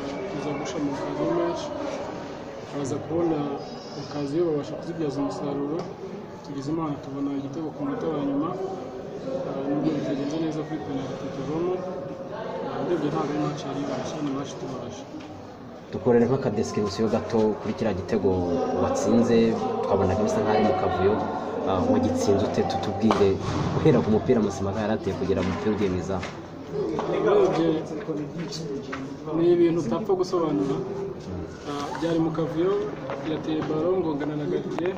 gufasha mu kazi menshi bakaza kubona akazi iyo babasha kuzibyaza umusaruro tugize imana tubona igitego ku munota wa nyuma nubwo bitagenze neza kuri penaliti tuvamo ndebye ntabwo ari maci yari ibaje ni maci tubaje dukorere nk'akadesikirisiyo gato kuri kiriya gitego watsinze twabonaga bisa nk'aho ari mu kavuyo ah, wagitsinze ute tutubwire guhera ku mupira Musemaga yari ateye kugera mu mupira ugiye mu izamu urebye ni ibintu utapfa gusobanura Ah, byari mu kavuyo yateye baro ngongana na gadiye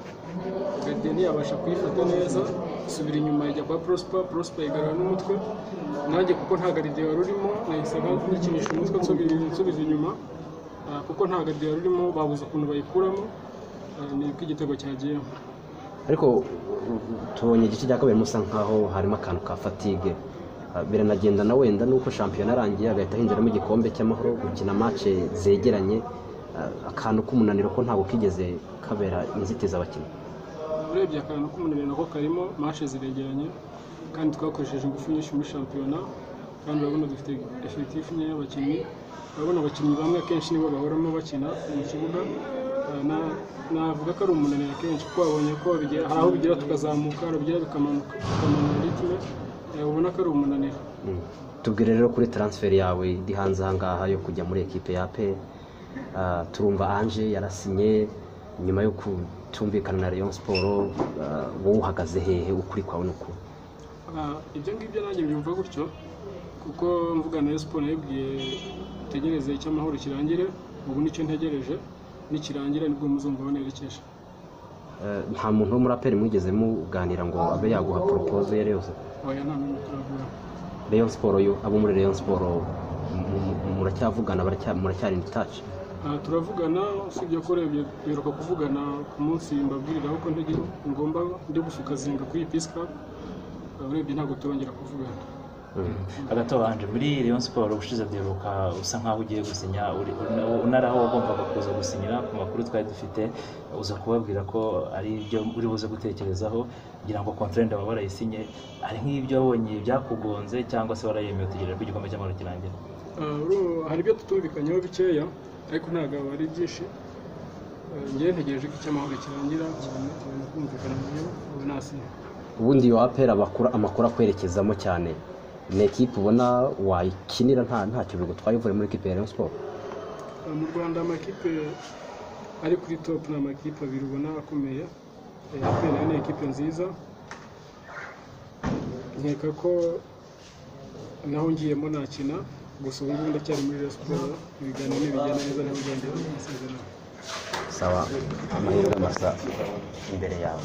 gadiye ntiyabasha kuyifata neza isubira inyuma ijya kwa prospa prospa igarura n'umutwe nanjye kuko nta gadiye wari urimo nahise nkikinisha umutwe nsubiza nsubiza inyuma Ah, kuko nta gadiye wari urimo babuze ukuntu bayikuramo Ah, ni uko igitego cyagiyemo ariko mm, tubonye igice cya kabiri musa nk'aho harimo akantu ka fatigue Ah, biranagenda na wenda nuko shampiyona arangiye agahita hinjiramo igikombe cy'amahoro gukina matche zegeranye Ah, akantu k'umunaniro ko ntabwo kigeze kabera inzitizi abakinnyi urebye akantu k'umunaniro nako karimo mashe ziregeranye kandi twakoresheje ingufu nyinshi muri shampiyona kandi urabona dufite efekitifu nkeya y'abakinnyi urabona abakinnyi bamwe akenshi nibo bahoramo bakina mu kibuga Ah, na- navuga ko ari umunaniro akenshi kuko wabonye ko bigera- hari aho bigera tukazamuka hari bigera bikamanuka bikamanura ritme Eh, ubona ko ari umunaniro Mm. tubwire rero kuri transfer yawe iri hanze ahangaha yo kujya muri ekipe ya APR Ah, turumva Ange yarasinye nyuma yo kutumvikana na Rayon Sport ah, wowe uhagaze hehe ukuri kwawe ni uku Ah, ibyo ngibyo nanjye mbyumva gutyo kuko mvuga na siporo yabwiye utegereze icyo amahoro kirangire ubu nicyo ntegereje nikirangira nibwo muzumva banerekeje Eh, nta muntu wo muri APR mwigeze muganira ngo abe yaguha proposal iyo ari yose oya nta n'umwe turavuga Rayon Sport yo abo muri Rayon Sport mu- mu- muracyavugana baracya- muracyari in touch Ah, turavugana usibye ko urebye biruka kuvugana ku munsi mbabwiriraho ko ntege- ngomba ndi gusuka zinga kuri iyi pisi kapu urebye ntabwo turongera kuvugana Mm. hagati aho Ange, muri Rayon Sport ubushize byiruka usa nk'aho ugiye gusinya uri- una- unari aho wagombaga kuza gusinyira ku makuru twari dufite uza kubabwira ko ari ibyo uri buze gutekerezaho kugira ngo konferende baba barayisinye ari nk'ibyo wabonye byakugonze cyangwa se warayemeye utegereje ko igikombe cy'amahoro kirangira Ah, uru- hari ibyo tutumvikanyeho bikeya ariko ntabwo ari byinshi Ah, njyewe ntegereje ko icy'amahoro kirangira tubone tubone kumvikana nayo ubu nasinya ubundi iyo apera bakura amakuru akwerekezamo cyane ni ekipe ubona wayikinira nta ntacyo bigutwaye uvuye muri ekipe ya Rayon Sport mu rwanda amakipe ari kuri topu ni amakipe abiri ubona akomeye apr ni ekipe nziza nkeka ko naho ngiyemo nakina gusa ubu ngubu ndacyari muri Rayon siporo ibiganiro ntibijyana neza n'abigendera mu masezerano saba amahirwe masa imbere yawe